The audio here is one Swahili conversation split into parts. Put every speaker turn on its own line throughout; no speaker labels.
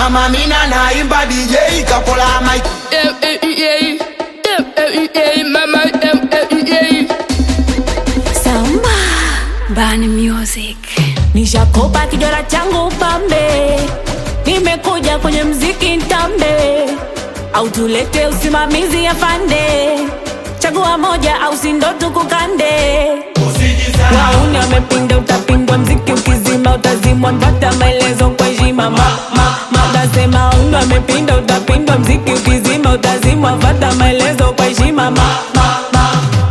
mama mina naimba DJ kapola mic
Samba Bani Music. Nishakopa kijora changu pambe, nimekuja kwenye mziki ntambe, au tulete usimamizi afande, chagua moja au sindo tukukande. Wauni wamepinda, utapindwa mziki ukizima, utazimwa, mpata maelezo kwa heshima. Ma, ma, ma, nasema wauni wamepinda, utapindwa mziki ukizima, utazimwa, mpata maelezo kwa heshima. Ma, ma, ma.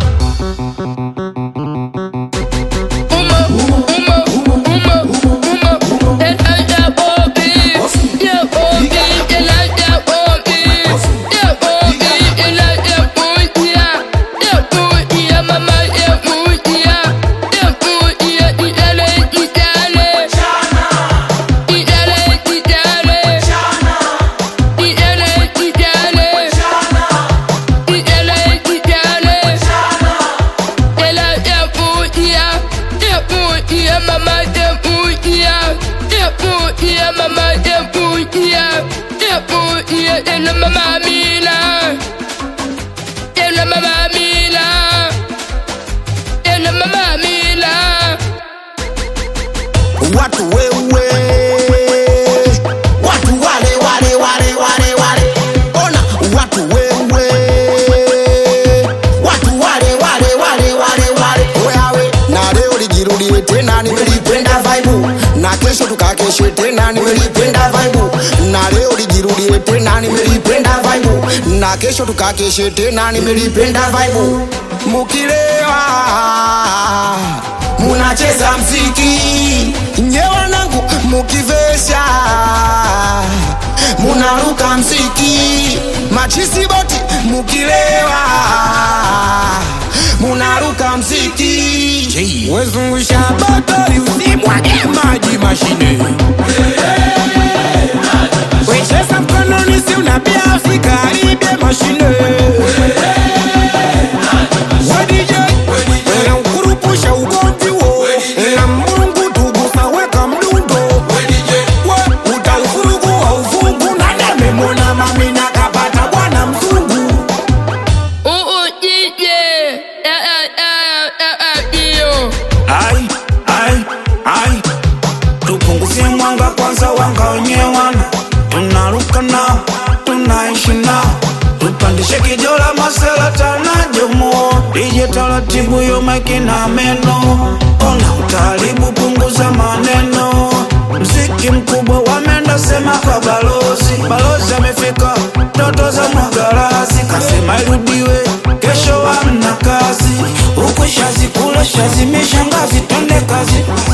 Mama, dem, ooh, yeah, yeah, ooh, yeah, mama, dem, ooh, yeah, yeah, ooh, yeah, dem, la mama Mila, dem, la mama Mila, dem, la mama Mila.
watu wewe watu wale wale wale wale wale ona watu wewe watu wale wale wale wale wale wewe na leo lijirudie tena nimelipenda vibe na kesho tukakeshe tena nimelipenda vibe na leo lijirudie tena nimelipenda vibe na kesho tukakeshe tena nimelipenda vibe mukilewa munacheza mziki nye wanangu mukivesha munaruka mziki machisi boti mukilewa munaruka mziki wezungusha batari usimwage maji mashine wecheza mkononi si unapia usikaribie mashine wadije unaukurupusha ugomvi wo na mungu tugusa weka mdundo we utaufurugu wa ufungu nadamemona mamina kapata bwana mzungu
Ooh, ooh, yeah, yeah, yeah, yeah, yeah, yeah, yeah.
ai ai ai tupunguzie mwanga kwanza wanga wenyewana tunaruka nao tunaishi nao tupandishe kijola masela tanajomo ije taratibu yo maiki na meno ona utaribu punguza maneno mziki mkubwa wameenda sema kwa balozi balozi amefika ndoto za mwagarasi kasema irudiwe kesho amna kazi huku shazi kule shazi mishangazi twende kazi